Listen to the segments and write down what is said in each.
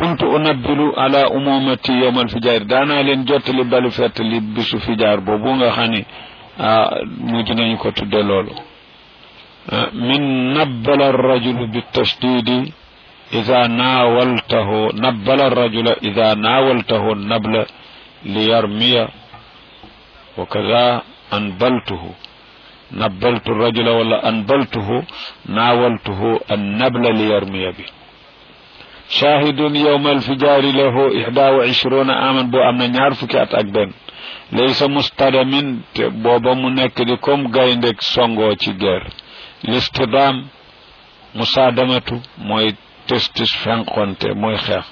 kuntu unabbilu ala umumati yowma alfijaar daanaa leen jottali balu fett li bisu fijaar boobu nga xam ne mujj nañu ko tudde loolu min nabbala arrajulu bitashdidi ida naawaltahu nabbala arrajula ida naawaltahu nabla liyarmiya wa kada anbaltuhu nabbaltu rajula wala anbaltuhu naawaltuhu annabla liyarmiya bi shahidun yowma alfijaari lahu ixda wa ishruna aman boo am na ñaar fukki at ak benn laysa mustadamin te booba mu nekk di comme gayndeg songoo ci guerre listidaam musaadamatu mooy testis fenqonte mooy xeex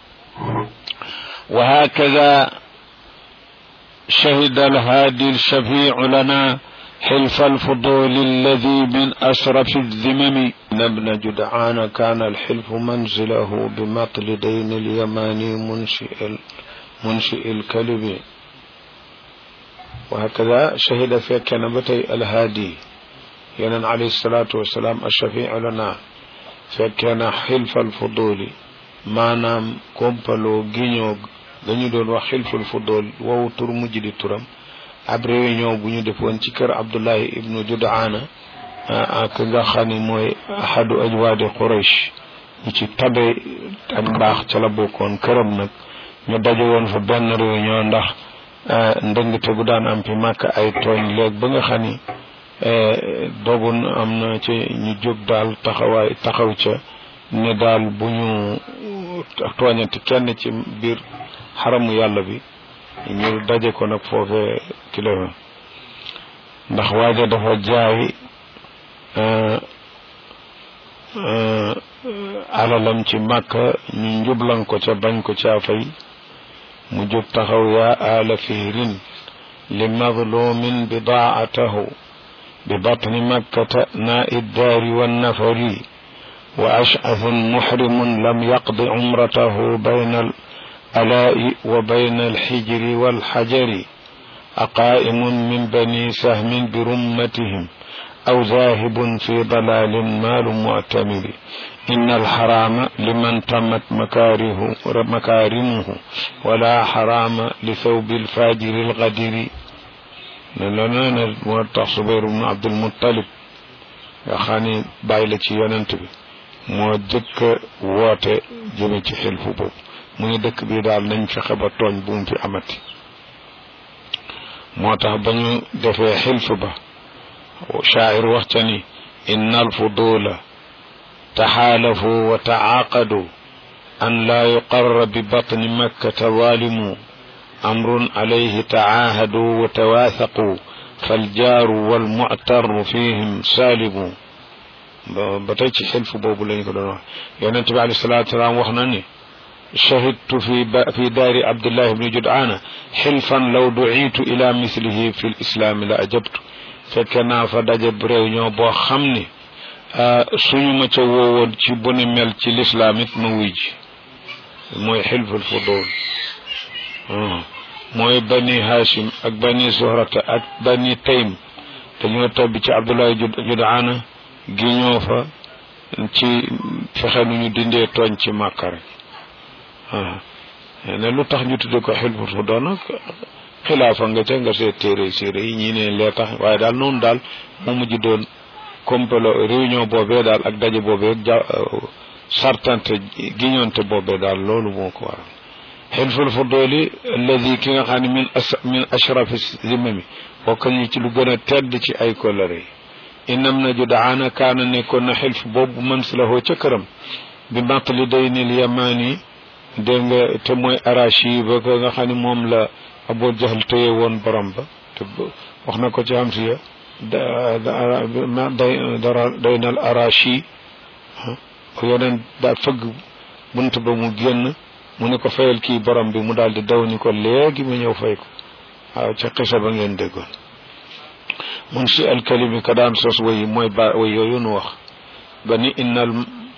wa hakada shahida alhaadi alshafiu lana حلف الفضول الذي من أشرف الذمم ابن جدعان كان الحلف منزله بمطل دين اليماني منشئ منشئ الكلب وهكذا شهد في كنبتي الهادي ينن عليه الصلاة والسلام الشفيع لنا فكان حلف الفضول ما نام كومبالو جينيو dañu doon wax xilful fudul wow tur mujj di turam ab réunion bu ñu defoon ci kër abdullahi ibnu judaana ak nga xam ni mooy ahadu ajwaadi quraish ñi ci tabe ak mbaax ca la bokkoon këram nag ñu daje woon fa benn réunion ndax ndëngte bu daan am fi màkk ay tooñ léeg ba nga xam ni dogun am na ci ñu jóg daal taxawaay taxaw ca ne daal bu ñu tooñati kenn ci biir xaramu yàlla bi ñu daje ko nag foofee kilo ndax waaja dafa jaay alalam ci màkka ñu njublan ko ca bañ ko caa fay mu jóg taxaw yaa aala fihrin li madlumin bidaatahu bi batni makkata naa iddaari wannafari wa ash'athun muhrimun lam yaqdi umratahu bayna الآلاء وبين الحجر والحجر أقائم من بني سهم برمتهم أو ذاهب في ضلال مال معتمر إن الحرام لمن تمت مكاره مكارمه ولا حرام لثوب الفاجر الغدر لنا موتى صبير بن عبد المطلب يا خاني بايلتي ينتبه moo jëkk woote jëme ci xilfu boobu mu ne dëkk bi daal nañ fexe ba tooñ bu mu fi amati moo tax ba ñu defee xilf ba shaacir wax ca ni inna alfudula taxaalafu wa tacaaqadu an laa yuqarra bi batni makkata zaalimu amrun alayhi tacaahadu wa tawaasaqu faljaaru walmuctaru fihim saalimu ba tey ci xilf boobu lañ ko doon wax yonent bi alayhi salaatu salaam wax na ni شهدت في في دار عبد الله بن جدعان حلفا لو دعيت الى مثله في الاسلام لاجبت فكنا فداج بريونيو بو خامني suñu ma ca woowoon ci bu ni mel ci lislaam it ma wuy ji mooy xilful fudul mooy bani hashim ak bani zuhrata ak bani taym dañoo tabbi ci abdullahi judaana gi ñoo fa ci fexe nu ñu dindee tooñ ci màkka rek ne lu tax ñu tudde ko xilful fudul nag xilaafa nga ca nga seet téere séeré yi ñii ne lee tax waaye daal noonu daal mu mujj doon complot réunion boobee daal ak daje boobee ja sartante giñonte boobee daal loolu moo ko waral xilful fuduli alladi ki nga xam ne min as min ashrafi zimami bokk ñu ci lu gën a tedd ci ay kolare yi inam na judaana kaana nekkoon na xilf boobu man si lahoo ca këram bi matli daynil yamaani dégg nga te mooy arashi ba ko nga xam ne moom la Abu Jahl téye woon borom ba te wax na ko ci am si ya daynal arashi ko yeneen daa fëgg bunt ba mu génn mu ne ko fayal kii borom bi mu daal di daw ni ko léegi ma ñëw fay ko waaw ca xisa ba ngeen déggoon mun si alkalimi ka daan sos wayi mooy ba way yooyu nu wax ba ni innal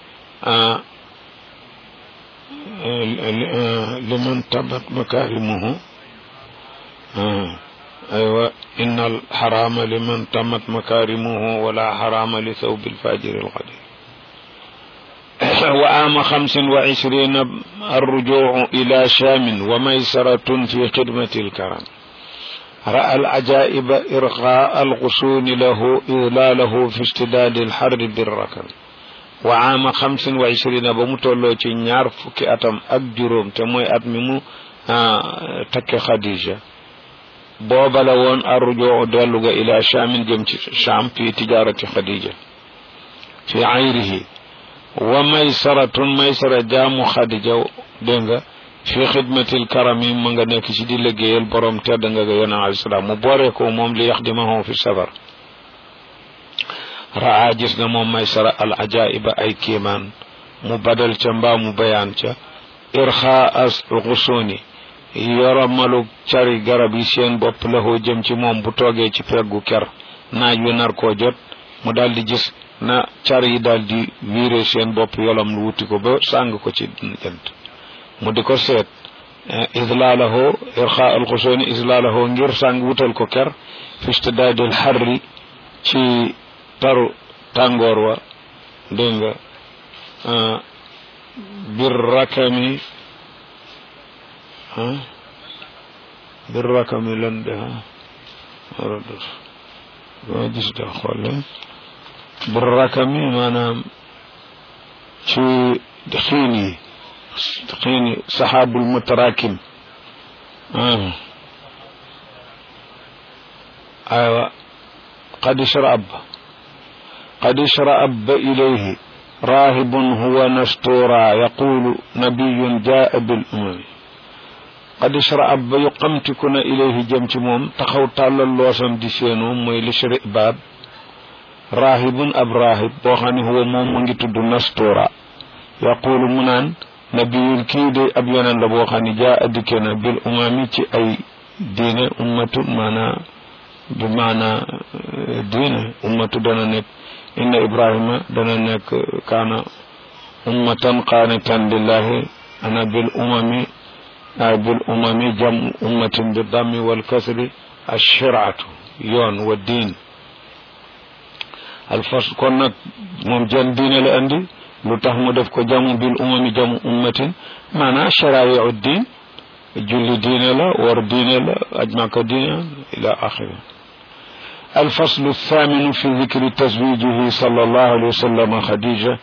liman tabat makarimuhu aywa inna alxarama liman tamat makarimuhu wala xarama li thawbi alfajiri alqadir وعام خمس وعشرين الرجوع إلى شام وميسرة في خدمة الكرم رأى العجائب إرخاء الغصون له إذلاله في اشتداد الحر بالركب وعام خمس وعشرين بمتولو نيار فكي أتم أكجروم تموي أتممو تك خديجة بوبا لون الرجوع دلوغ إلى شام جمت شام في تجارة خديجة في عيره وميسرة ميسرة جام خديجة دنگا fi xidmatil karami ma nga nekk ci di liggéeyal borom tedd nga ga yonent alayhi salaam mu boore ko moom li yaxdimahu fi safar raa gis na moom maysara al ajaiba ay kiimaan mu badal ca mbaa mu bayaan ca irxa as xusuni yoromalu cari garab yi seen bopp laxoo jëm ci moom bu toogee ci peggu ker naaj wi nar koo jot mu daal di gis na car yi daal di wiire seen bopp yolam lu wuti ko ba sàng ko ci jant mu di ko seet islaalahu irxa alxusooni islaalahu ngir sàng wutal ko ker fistidaadil xarri ci taru tàngoor wa dégg nga bir rakami bir rakami lan de waradut boo gis da xoole bir rakami maanaam ci xiin yi xiin saxaabul mutarakim aywa qad ishrab qad ishrab ilayhi راهب هو نستورا يقول نبي جاء بالأمم قد اشرأب يقمتكن إليه جمت موم تخو تالا لوسن دي سينو موي لشرئ باب راهب أب راهب بوخاني هو موم منجي تدو نستورا يقول منان نبي كي دي أب ينان لبوخاني جاء ديكنا بالأمم تي أي دين أمة مانا بمعنى دين أمة دانا نك inna ibrahima dana nekk kaana ummatan qaanitan lillahi ana bil umami ay bil umami jam ummatin bi dammi wal kasri ashiraatu yoon wa diin alfas kon nag moom jan diine la andi lu tax mu def ko jamu bil umami jamu ummatin maanaa sharaayiu diin julli diine la war diine la ajmaka diine ila axiri الفصل الثامن في ذكر تزويجه صلى الله عليه وسلم خديجة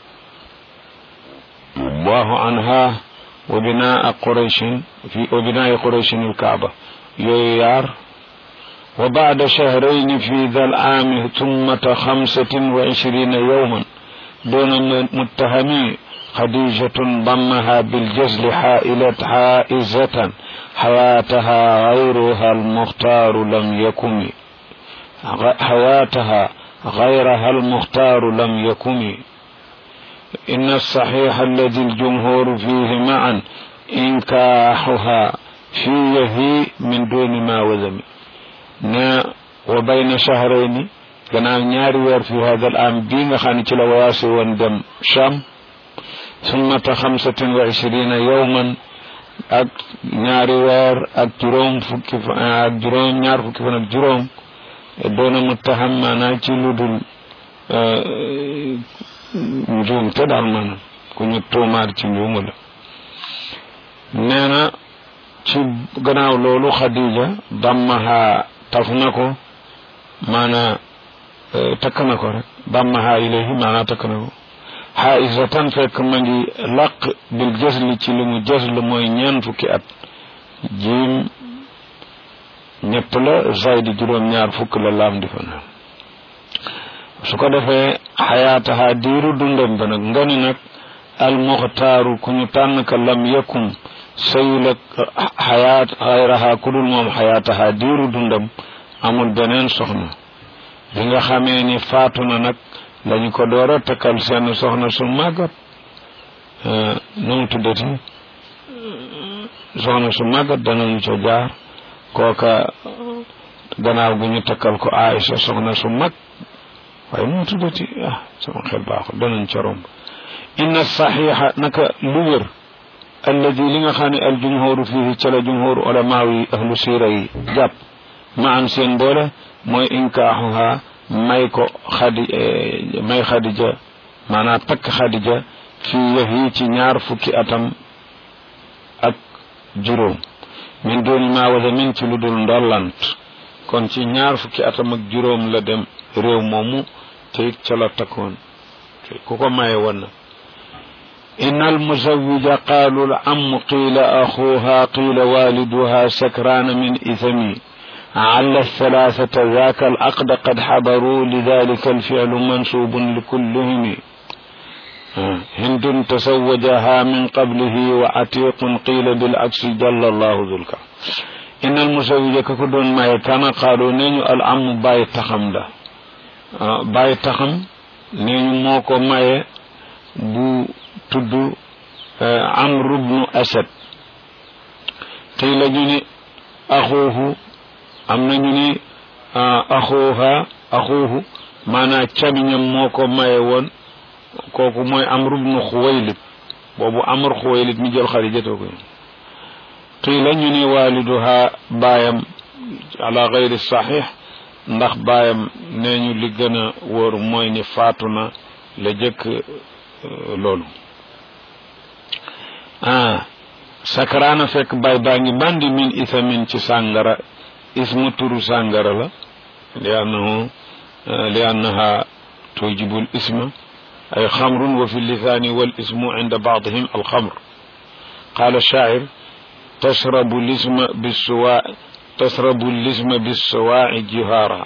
الله عنها وبناء قريش في وبناء قريش الكعبة يويار وبعد شهرين في ذا العام ثم خمسة وعشرين يوما دون متهمي خديجة ضمها بالجزل حائلة حائزة حياتها غيرها المختار لم يكن حياتها غيرها المختار لم يكن إن الصحيح الذي الجمهور فيه معا إنكاحها فيه من دون ما وذم نا وبين شهرين gannaaw ñaari weer fi hada al am bii nga xam ne ci la waase woon dem cham summata xamsatin wa ishirina yowman ak ñaari weer ak juróom fukki ak juróom ñaar fukki fan ak juróom doona muttaham maanaam ci lu dul njuum te daal maanaam ku ñu tuumaar ci njuumu la nee na ci gannaaw loolu xadija dammaha taf na ko maanaa takk na ko rek dammaha ilayhi maanaa takk na ko xaisatan fekk ma ngi laq bil jësli ci li mu jësl mooy ñeen fukki at jiim ñett la zaydi juróom-ñaar fukk la laam di fa na su ko defee xayaataha diiru dundam ba nag nga ni nag almuxtaaru ku ñu tànn ka lam yakun sayul ak xayaat xayraha ku dul moom xayaataha diiru dundam amul beneen soxna bi nga xamee ni faatu na nag lañu ko door a takkal seen soxna su màggat nu mu tuddati soxna su màggat danañu ca jaar kooka gannaaw gu ñu takkal ko Aïcha soxna su mag waaye nu mu tuddati ah sama xel baaxul danañ ca romb inna saxiixa naka lu wér alladi li nga xam ne al jumhuru fihi ca la jumhuru ulamaaw yi ahlu siira yi jàpp ma am seen boole mooy inkaaxuha may ko xadi may xadija maanaam takk xadija fii yahi ci ñaar fukki atam ak juróom min dooni maa wala min ci lu dul ndollant kon ci ñaar fukki atam ak juróom la dem réew moomu te it ca la takkoon ku ko maye woon na إن المزوج قالوا العم قيل أخوها قيل والدها سكران من إثمي عل الثلاثة ذاك العقد قد حضروا لذلك الفعل منسوب لكلهم هند تزوجها من قبله وعتيق قيل بالعكس جل الله ذو الكرم إن المزوج ككدون ما يكان قالوا نينو العم باي تخم ده باي تخم نينو موكو ماي بو tudd amru bnu asad tey la ñu ni axuuhu am na ñu ni axuuha axuuhu maanaa camiñam moo ko maye woon kooku mooy amru bnu xuwaylid boobu amr xuwaylid mi jël xarijatoo ko tey la ñu ni waaliduha baayam ala gayri saxiix ndax baayam nee ñu li gën a wóor mooy ni faatu na la jëkk loolu ah sakaraana fekk bay baa ngi bandi min isamin ci sàngara ismu turu sàngara la li annahu li annaha tujibu l isma ay xamrun wa fi lisani wal ismu inda baadihim alxamr qala shaacir tashrabu lisma bisuwa tashrabu lisma bisuwaaci jihaara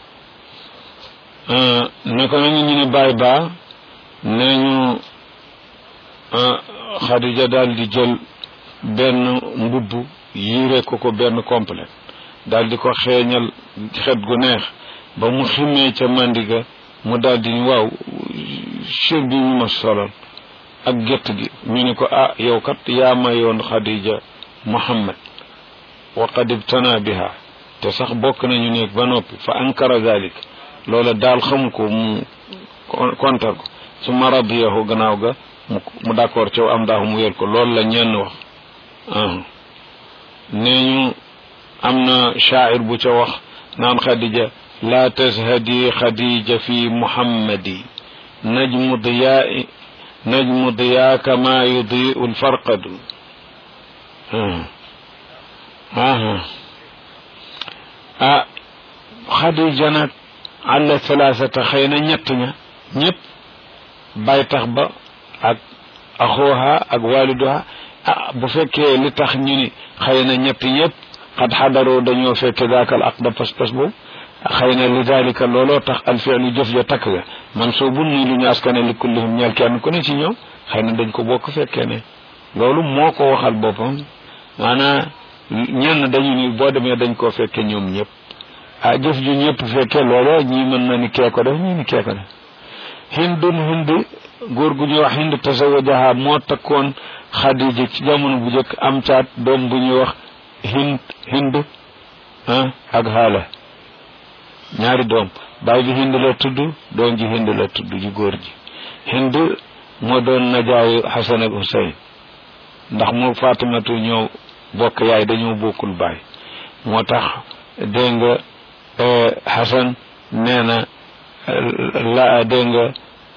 naka nañu ñu ne bay baa nee ñu Xadija daal di jël benn mbubb yiire ko ko benn complet daal di ko xeeñal xet gu neex ba mu ximmee ca mandiga mu daal di waaw chir bi ñu ma solal ak gétt gi ñu ne ko ah yow kat yaa mayoon Xadija Muhammad wa qad ibtana biha te sax bokk nañu nekk ba noppi fa ankara dalik loola daal xamu ko mu kontar ko su ma radiyahu gannaaw ga mu d'accord caw am daaxu mu yor ko loolu la ñenn wax nee ñu am na shaacir bu ca wax naan xadija laa tashhadi xadija fi muhammadi najmu diyaa najmu diyaa kama yudiu lfarqadu ah xadija nag àlla thalathata xëy na ñett ña ñëpp bay tax ba ak axooha ak waliduha ah bu fekkee li tax ñu ni xëy na ñett ñëpp xad xadaroo dañoo fekke daakal aqda pas-pas boobu xëy na li dalika looloo tax alfilu jëf ja takk ga man soo bun muy lu ñu askane li kullihum ñeel kenn ku ne ci ñoom xëy na dañ ko bokk fekkee ne loolu moo ko waxal boppam maanaa ñenn dañu ni boo demee dañ koo fekke ñoom ñëpp ah jëf ju ñëpp fekke looloo ñii mën na ni kee ko def ñii ni kee ko def hindun hind góor gu ñuy wax hind tasawajaha moo takkoon xadija ci jamono bu njëkk am caat doom bu ñuy wax hind hind ah ak xaala ñaari doom baay bi hind la tudd doom ji hind la tudd ji góor ji hind moo doon najaayu xasan ak husayn ndax mu fatimatu ñoo bokk yaay dañoo bokkul baay moo tax dégg nga xasan nee na la dégg nga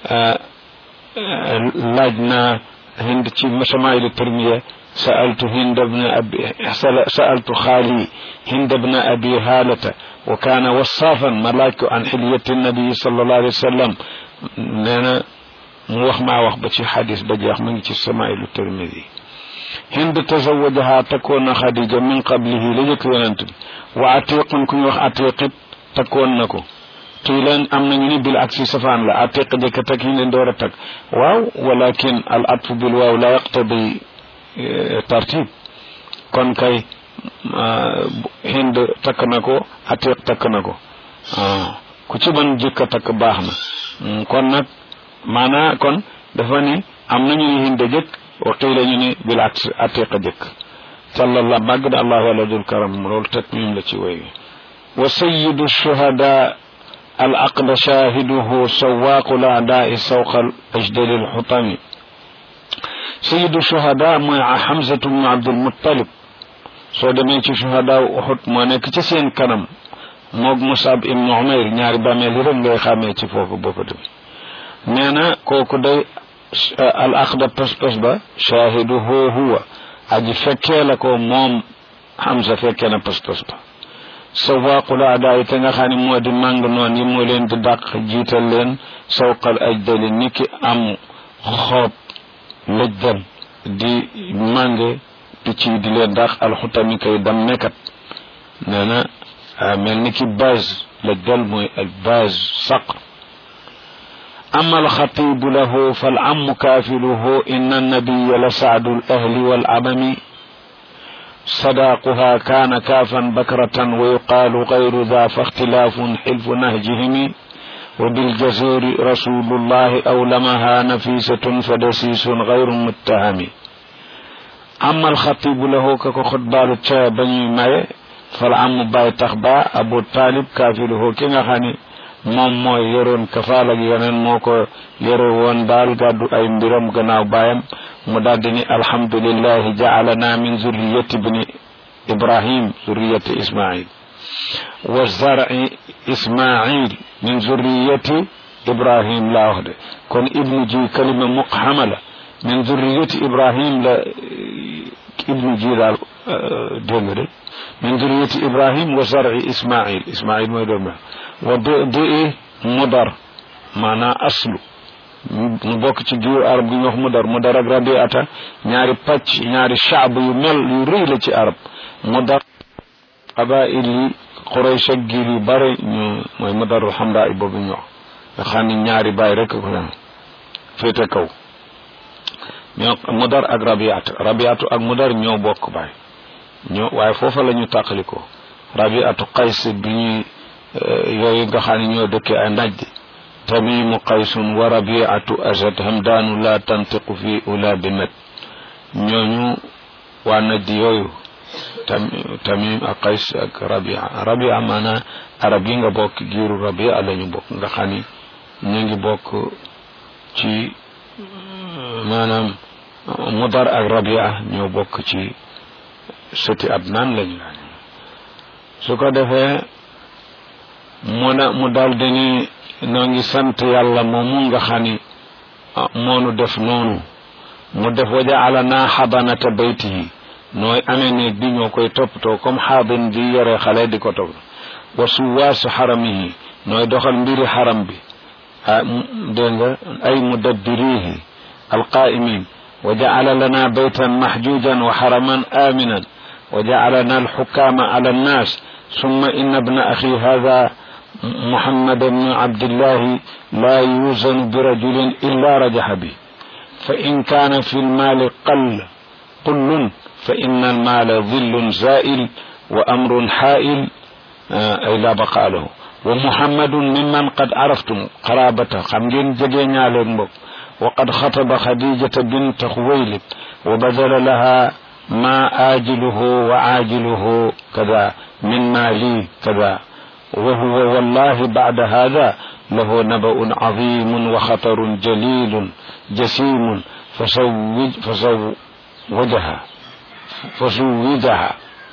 laaj naa hind ci samaailu termiya sa'altu hind bna abi sa'altu xaali hind bna abi haalata wa kaana wasaafan ma laaj ko an xilyati nabii sallallahu alayhi wa sallam nee na mu wax maa wax ba ci xadis ba jeex mu ngi ci samaailu termidi hind tazawajaha takkoon na xadija min qablihi la jëkk yonent bi wa atiqun ku ñu wax atiqit takkoon na ko tuy leen am nañu ni bil aksi safaan la atiq jëkk tak yi leen door a tak waaw walakin al atfu bil waaw la yaqtadi tartib kon kay hind takk na ko atiq takk na ko ku ci mën jëkk a takk baax na kon nag maanaa kon dafa ni am nañu ni hind jëkk wa qiila ñu ni bil aks atiq jëkk sallallahu màgg na allah wala dul karam loolu tatmim la ci woy wa sayidu shuhada al aqda shahiduhu sawaqu l aadai sawqa al ajdali al xutami sayidu shuhada mooy xamsatu bnu abdulmuttalib soo demee ci shuhada uxut moo nekk ci seen kanam moog musab ibnu umayr ñaari bàmmeel yi rek ngay xàmmee ci foofu boo ko demee nee na kooku day al aqda pas-pas ba shaahiduhu huwa aji fekkee la ko moom Hamza fekkee na pas-pas ba sawaaqul aadaay te nga xam ne moo di màng noon yi moo leen di dàq jiital leen sawqal ajdali ni ki am xoob lëjdan di mànge picc yi di leen dàq alxutami kay dam nekkat nee na mel ni ki base lëjdal mooy al base saqr أما الخطيب له فالعم كافله إن النبي لسعد الأهل والعمم صداقها كان كافا بكرة ويقال غير ذا فاختلاف حلف نهجهم وبالجزور رسول الله أولمها نفيسة فدسيس غير متهم أما الخطيب له ككو خطبال بني ماي فالعم باي تخبا أبو طالب كافله كنا خاني moom mooy yoroon kafaal ak yeneen moo ko yore woon daal gàddu ay mbiram gannaaw baayam mu daldi ni alhamdulillahi jaalana min zurriyati bni ibrahim zurriyati ismail wa zar'i ismail min zurriyati ibrahim laa wax de kon ibnu ji kalima muqhama la min zurriyati ibrahim la ibnu ji daal dégg nga de min zurriyati ibrahim wa zar'i ismail ismail mooy doom wa di mudar maanaa aslu mu bokk ci giir arab gi ñu wax mudar mudar ak rabiata ñaari pàcc ñaari shaab yu mel yu rëy la ci arab mudar qabail yi quraysh ak giir yu bare ñu mooy mudarul xamra yi boobu ñu wax nga xam ne ñaari baay rek ko dem féete kaw ñoo mudar ak rabiata rabiatu ak mudar ñoo bokk baay ñoo waaye foofa la ñu tàqalikoo rabiatu qays bi ñuy yooyu nga xam ne ñoo dëkke ay najd tamimu qaysun wa rabiatu asad hamdaanu la tantiqu fi ula bi met ñooñu waa najd yooyu tam tamim ak qays ak rabia rabia maanaam arab yi nga bokk giiru rabia la ñu bokk nga xam ni ñu ngi bokk ci maanaam mudar ak rabia ñoo bokk ci sëti adnaan lañu su ko defee mu na mu daldi ni noo ngi sant yàlla moomu nga xam ni moonu def noonu mu def wa jaalana xadanata baytihi nooy amee néeg bi ñoo koy toppatoo comme xaadin di yore xale di ko topp wa suwaasu xaramihi nooy doxal mbiri xaram bi ah dégg nga ay mudabbirihi alqaimin wa jaala lana baytan mahjujan wa xaraman aminan wa jaalana alxukaama ala annas ثم إن ابن أخي هذا محمد بن عبد الله لا يوزن برجل إلا رجح به فإن كان في المال قل قل فإن المال ظل زائل وأمر حائل أي لا بقاء له ومحمد ممن قد عرفتم قرابته خمجين ججينا لنبك وقد خطب خديجة بنت خويلد وبذل لها ما آجله وعاجله كذا من مالي كذا وهو والله بعد هذا له نبأ عظيم وخطر جليل جسيم فزوج فزوجها فزوجها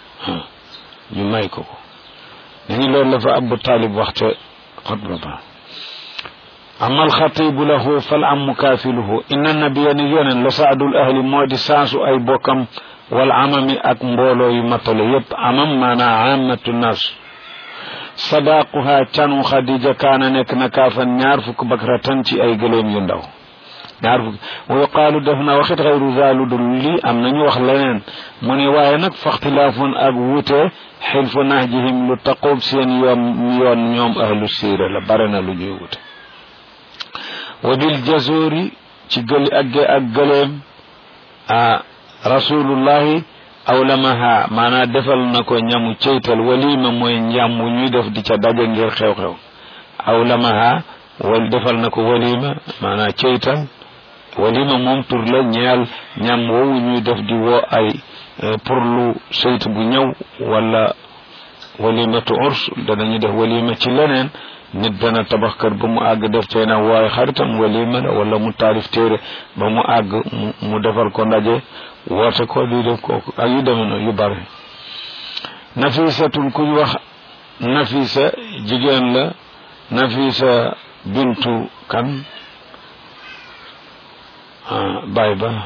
يمايكو يعني لو لفا أبو طالب وقت خطبة أما الخطيب له فالعم كافله إن النبي نيون لسعد الأهل مودي ساسو أي بوكم والعمم أك مبولو يمطل يب عمم مانا عامة الناس صداقها كانوا خديجة كان نك نكافا نعرفك بكرة تي أي قليم يندو نعرفك ويقال دفنا وخت غير ذال دلي أم نني وخلين من واينك فاختلاف أقوته حلف نهجهم لتقوب سين يوم يوم يوم أهل السيرة لبرنا لجيوته وبالجزور تقل أجي أجلم آه rasulullahi awlamaha maanaa defal na ko ñamu ceytal walima mooy njàm wu ñuy def di ca daje ngir xew-xew awlamaha wal defal na ko walima maanaa ceytal walima moom tur la ñeel ñam woowu ñuy def di woo ay pour lu seyt bu ñëw wala walimatu urs danañu def walima ci leneen nit dana tabax kër ba mu àgg def cay na waaye xaritam walima la wala mu taalif téere ba mu àgg mu defal ko ndaje woote ko di def kooku ak yu deme noonu yu bare nafisatun ku ñu wax nafisa jigéen la nafisa bintu kan baay ba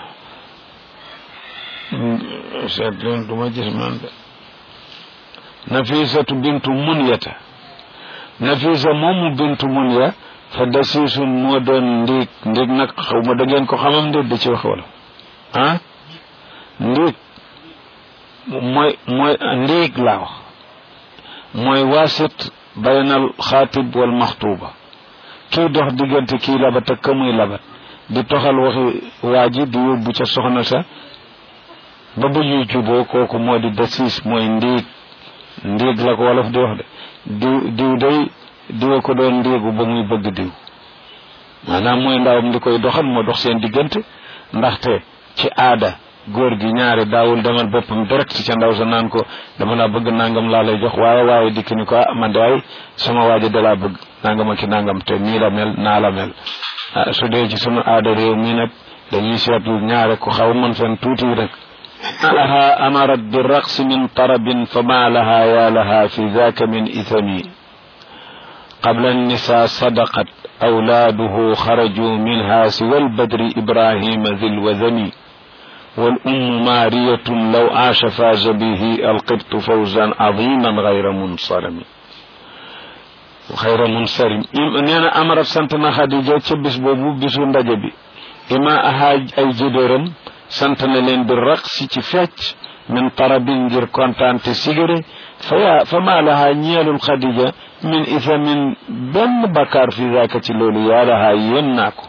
seet leen du ma gis man de nafisatu bintu munyata nafisa moomu bintu munya fa dasiisun moo doon ndiig ndiig nag xaw ma da ngeen ko xamam ndéet da ci wax wala ah ndiig mooy mooy ndiig laa wax mooy waasit baynal xaatib wal maxtuuba kii dox diggante kii labat ak ka muy labat di toxal waxi waa ji di yóbbu ca soxna sa ba bu ñuy juboo kooku moo di dasiis mooy ndiig ndiig la ko wolof di wax de diw diw day diwa ko doon ndiigu ba muy bëgg diw maanaam mooy ndawam di koy doxal moo dox seen diggante ndaxte ci aada góor gi ñaari daawul demal boppam direct ca ndaw sa naan ko dama laa bëgg nangam laa lay jox waaye waaye dikk ni ko ah man de ay sama waaja da laa bëgg nangam ak nangam te nii la mel naa la mel ah su dee ci sunu aada réew mi nag dañuy seetlu ñaare ku xaw man fen tuuti rek laha amarat bi raqsi min tarabin fa ma laha ya laha fi zaka min ithami qabla annisa sadaqat awlaaduhu xaraju minha siwa albadri ibrahima ذي الوذم والأم مارية لو عاش فاز به القبط فوزا عظيما غير منصرم غير منصرم نينا أمر سنتنا خديجة تبس بوبو بسو ndaje إما أهاج أي جدرم سنتنا لين بالرقص تفاتش من طرب غير كونتانت سيجري فيا فما لها نيال الخديجة من إثم بن بكار في ذاك تلولي يا لها يناكو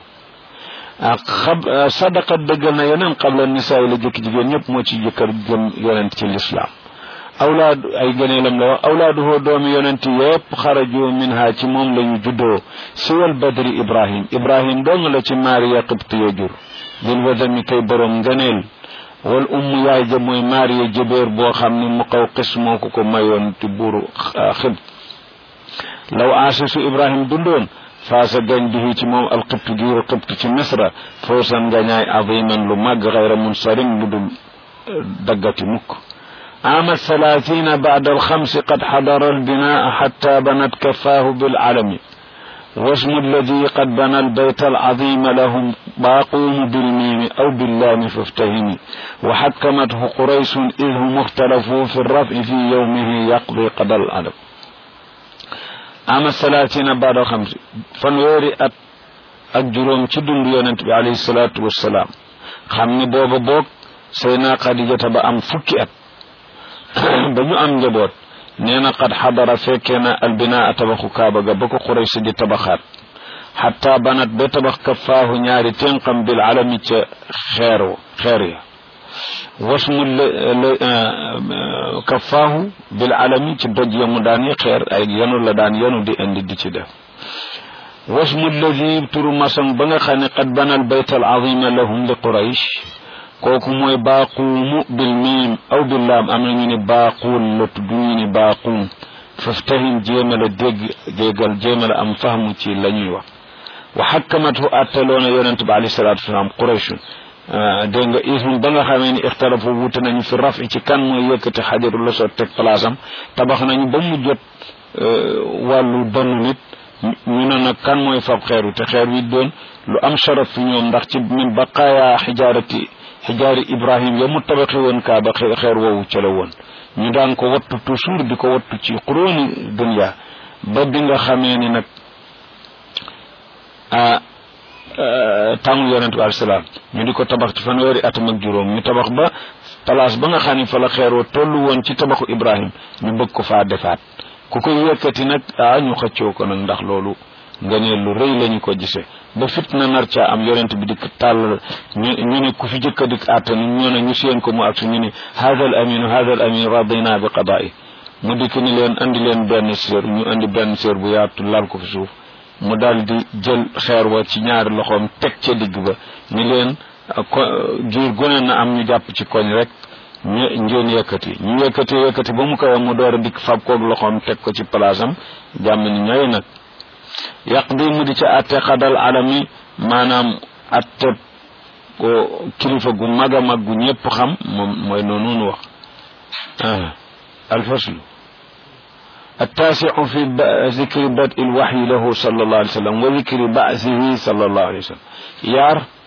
sadaqat dëggal na yeneen qabla nisaa yi la jëkk jigéen ñëpp moo ci jëkkër gëm yonent ci lislaam awlaadu ay gëneelam la wax awlaaduhoo doomi yonent yëpp xaraju minha ci moom la ñu juddoo siwal badri ibrahim ibrahim dong la ci maariya qibtiya jur bil wadami kay borom ngëneel wal umm yaay ja mooy maariya jëbeer boo xam ni mu xaw xis moo ko ko mayoon ci buuru xibt law aasisu ibrahim dundoon faasa gañ bihi ci moom alqibt giiru qibt ci misra fawsan ngañaay aziman lu màgg xayra munsarim lu dul daggati mukk عام الثلاثين بعد الخمس قد حضر البناء حتى بنت كفاه بالعلم واسم الذي قد بنى البيت العظيم لهم باقوم بالميم أو باللام فافتهم وحكمته قريش إذ هم اختلفوا في الرفع في يومه يقضي قضى العدم ama salaatina baada xamsi fanweeri at ak juróom ci dund yonent bi alayhi salaatu wassalaam xam ni booba boog sayna xadijata ba am fukki at ba ñu am njaboot nee na qad xadara fekkee na albinaa tabaxu kaaba ga ba ko xuraysi di tabaxaat xatta banat ba tabax kafaahu ñaari ténqam bil alami ca xeer xeer ya wasmu kafaahu bil alami ci doj ya mu daan yi xeer ay yanu la daan yanu di indi di ci def wasmu alladi turu masam ba nga xam ne qad banal bayt al azima lahum li quraysh kooku mooy baaquumu bil miim aw bil laam am na ñu ne baaquun la tudd ñu ne baaquun faftahim jéema la dégg déggal jéema la am fahmu ci la ñuy wax wa xakkamatu attaloona yonente bi alayhi salatu wasalaam qurayshun dégg nga ismu ba nga xamee ni ixtalafu wute nañu fi rafi ci kan mooy yëkkati xajarul la soo teg place am tabax nañu ba mu jot wàllu donn nit ñu ne nag kan mooy fab xeer wi te xeer wi doon lu am sharaf fi ñoom ndax ci min baqaaya xijaarati xijaari ibrahim ya mu tabaxi woon kaa ba xeer woowu ca la woon ñu daan ko wattu toujours di ko wattu ci xuróoni dunya ba bi nga xamee ni nag tàngu yonent bi alayhi ñu di ko tabax ci fanweeri atam ak juróom ñu tabax ba place ba nga xam ne fa la xeeroo tollu woon ci tabaxu ibrahim ñu bëgg ko faa defaat ku koy yëkkati nag ah ñu xëccoo ko nag ndax loolu nga ne lu rëy lañu ko gisee ba fitna nar caa am yonent bi dikk tàll ñu ñu ne ku fi jëkk a dikk àttani ñu ne ñu seen ko mu ak su ñu ne hada al aminu hada al amin radina bi qada'i mu dikk ni leen andi leen benn séer ñu andi benn séer bu yaatu lal ko fi suuf mu daal di jël xeer wa ci ñaari loxoom teg ca digg ba ni leen giir gone na am ñu jàpp ci koñ rek ñu ngeen yëkkati ñu yëkkati yëkkati ba mu kawe mu door a dikk fab koog loxoom teg ko ci place am jàmm ni ñooy nag yàq bi mu di ca atte xadal alami maanaam atte ko kilifa gu mag a mag gu ñëpp xam moom mooy noonu nu wax alfaslu التاسع في ذكر بدء الوحي له صلى الله عليه وسلم وذكر بعثه صلى الله عليه وسلم yaar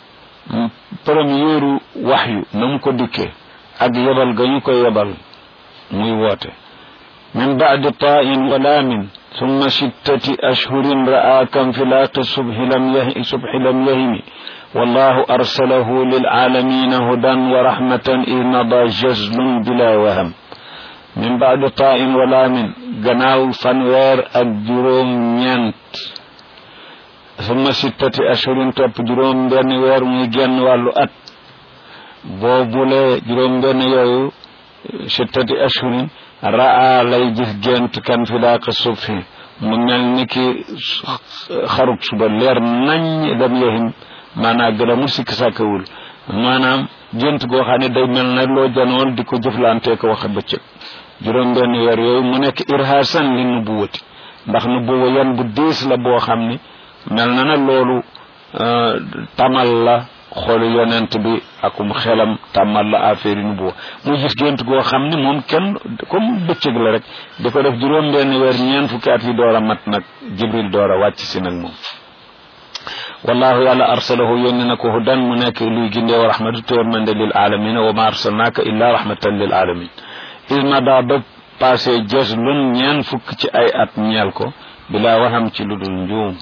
première waxyu na mu ko dikkee ak yebal ga ñu ko yebal muy woote min baadi tain wa laamin summa sittati ashhurin ra'a kam filaaqi subhi lam yahi subhi lam yahimi wallahu arsalahu lilaalamina hudan wa rahmatan id mada jazlun bila waham min baadi tain wa laamin gannaaw fanweer ak juróom ñeent summa sittati ashhurin topp juróom benn weer muy genn wàllu at boobule juróom benn yooyu sittati ashhurin raa lay gis gént kan fi daaq subhi mu mel ni ki xarub suba leer nañ lam yahim maanaam gën a mu sikk sàkkawul maanaam gént goo xam ne day mel na loo janoon di ko jëflantee ko wax bëccëg juróom benn weer yooyu mu nekk irhaasan li nubuwati ndax nubuwa yan bu diis la boo xam ni mel na na loolu tamal la xoolu yonent bi akum xelam tàmmal la affaire yi nubuwa mu gis gént goo xam ni moom kenn comme bëccëg la rek di ko def juróom benn weer ñeen fukki at yi door a mat nag jibril door a wàcc si nag moom wallahu yàlla arsalahu yónni na ko hudan mu nekk luy gindee wa rahmatu tërmande lil alamina wa ma arsalnaaka illa rahmatan lil alamin ilma daa ba passé jës lun ñeen fukk ci ay at ñeel ko bilaa waxam ci lu dul njuum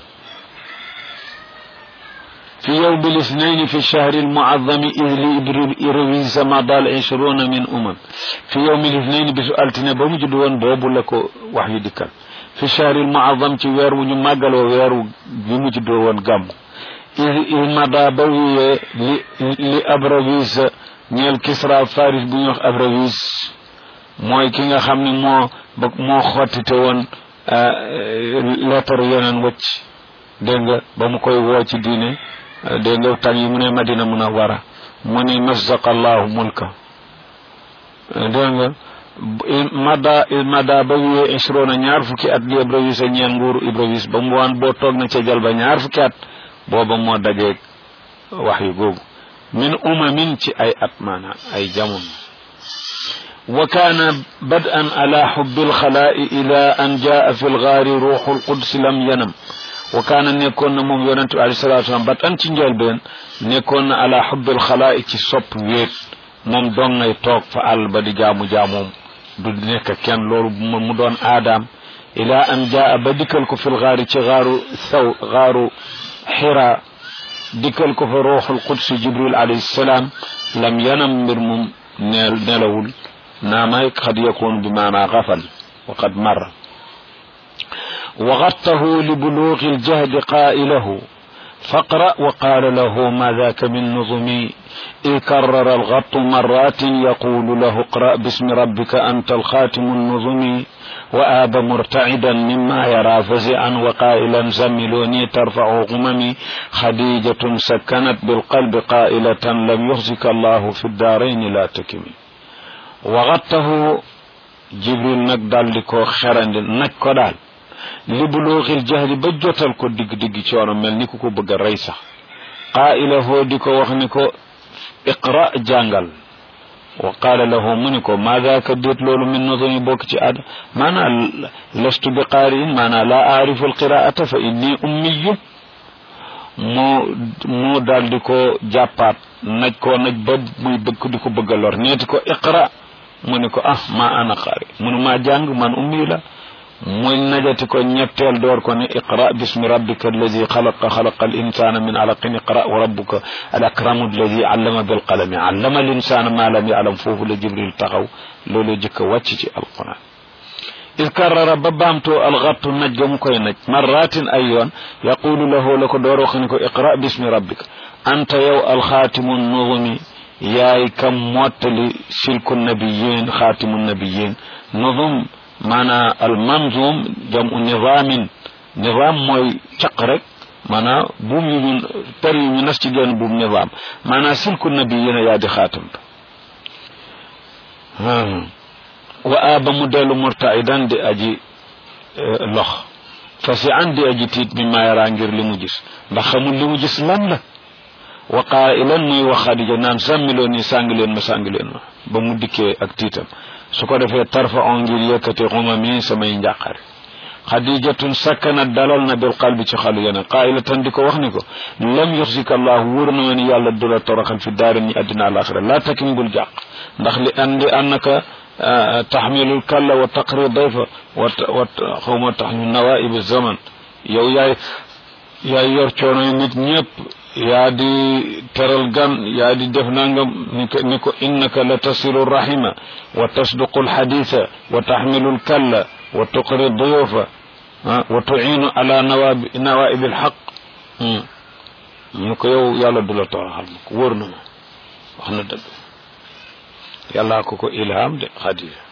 في يوم الاثنين في الشهر المعظم إذ لإبرويس مضى العشرون من أمم في يوم الاثنين بسؤالتنا بمجدون بوبو لكو وحي دكال في الشهر المعظم في وير وني ماغال وير بمجدون غام إذ إذ مضى بوي لأبرويس ñeel kisra faris bu ñuy wax abrawis mooy ki nga xam ne moo moo xottite woon lettre yeneen wëcc dégg nga ba mu koy woo ci diine dégg nga tàn yi mu ne madina munawara mu ni mazaqa allahu mulka dégg nga mada mada ba wiyee ishrona ñaar fukki at li ibrawis a ñeen nguuru ibrawis ba mu waan boo toog na ca jal ba ñaar fukki at booba moo dajeeg wax yu googu min umamin ci ay at maanaam ay jamono wa kaana bad'an ala xubbi alxalaa'i ila an jaa fi lgaari ruuxu lqudsi lam yanam wa kaana nekkoon na moom yonente bi alayhi salatu wasalam bat an ci njëlbeen nekkoon na ala xubbil xalaa'i ci sopp wéet moom dong ngay toog fa àll ba di jaamu jaamoom du nekk kenn loolu mu doon aadaam ila an jaa ba dikkal ko fil xaari ci xaaru saw xaaru xira dikkal ko fa ruuxul qudsi jibril alayhi salaam lam yanam mbir mum neel nelawul naamay xad yakun bi maanaa xafal wa qad marra وغطه لبلوغ الجهد قائله فاقرأ وقال له ما ذاك من نظمي إذ كرر الغط مرات يقول له اقرأ باسم ربك أنت الخاتم النظمي وآب مرتعدا مما يرى فزعا وقائلا زملوني ترفع غممي خديجة سكنت بالقلب قائلة لم يخزك الله في الدارين لا تكمي وغطه جبريل نقدال لكو خرند نكو li bulooxil jahli ba jotal ko digg digg coono mel ni ku ko bëgg a rey sax qaa'ila hoo di ko wax ni ko iqra jàngal wa qaala lahu mu ni ko maa daaka déet loolu min nodoni bokk ci aada maanaa lastu bi qaari'in maanaa laa aarifu alqiraata fa inni ummiyun moo moo daal di ko jàppaat naj koo naj ba muy bëgg di ko bëgg a lor neeti ko iqra mu ni ko ah maa ana qaari munu maa jàng man ummi la muy najati ko ñetteel door ko ne iqra bismi rabbika alladi xalaqa xalaqa al insana min alaqin iqra wa rabbuka al akramu alladi allama bil qalami allama al insana ma lam yaalam foofu la jibril taxaw loolu jëkk a wàcc ci alquran id karrara ba baamtoo alxattu naj ga mu koy naj marratin ay yoon yaqulu lahu la ko door wax ni ko iqra bismi rabbika anta yow alxaatimu nuzumi yaay kam mottali silku nabiyin xaatimu nabiyin nuzum maanaa al manzum jamu nizaamin nizaam mooy caq rek maanaa buum yu ñu per yu ñu nas ci genn buum nizaam maanaa silku nabiyina yaa di xaatam wa aaba mu dellu murtaidan di aji lox fasi an di aji tiit bi maayaraa ngir li mu gis ndax xamul li mu gis lan la wa qailan muy wax xadija naan sàmmiloo ni sàngi leen ma sàngi leen ma ba mu dikkee ak tiitam su ko defee tarfa on ngir yëkkati xuma mi samay njàqare xadijatun sakkanat dalal na bil qalbi ci xalu yene qailatan di ko wax ni ko lam yuxsika allah wóor na ma ni yàlla du la toroxal fi daari ni addina alaxira laa takim bul jàq ndax li an li annaka taxmilul kalla wa taqri dayfa wa wa xawma taxmil nawaib zaman yow yaay yaay yor coono yi nit ñëpp yaa di teral gan yaa di def nangam ni ko ni ko innaka la tasilu rahima wa tasduqu alxaditha wa taxmilu lkalla wa tuqri duyufa wa tuinu ala nawaib nawaib alxaq ñu ko yow yàlla du la toroxal ma ko wóor na ma wax na dëgg yàllaa ko ko ilham de xadija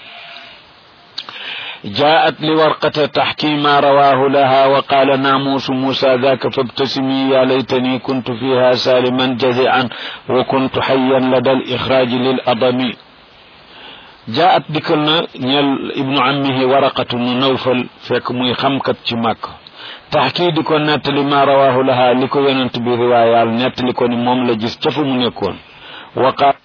جاءت لورقة تحكي ما رواه لها وقال ناموس موسى ذاك فابتسمي يا ليتني كنت فيها سالما جزعا وكنت حيا لدى الإخراج للأضم جاءت ديكلنا نيل ابن عمه ورقة نوفل فيك موي خمكت مكة تحكي ديكو نتلي ما رواه لها لكو يننت برواية نتلي كوني موم لجيس تفو من يكون وقال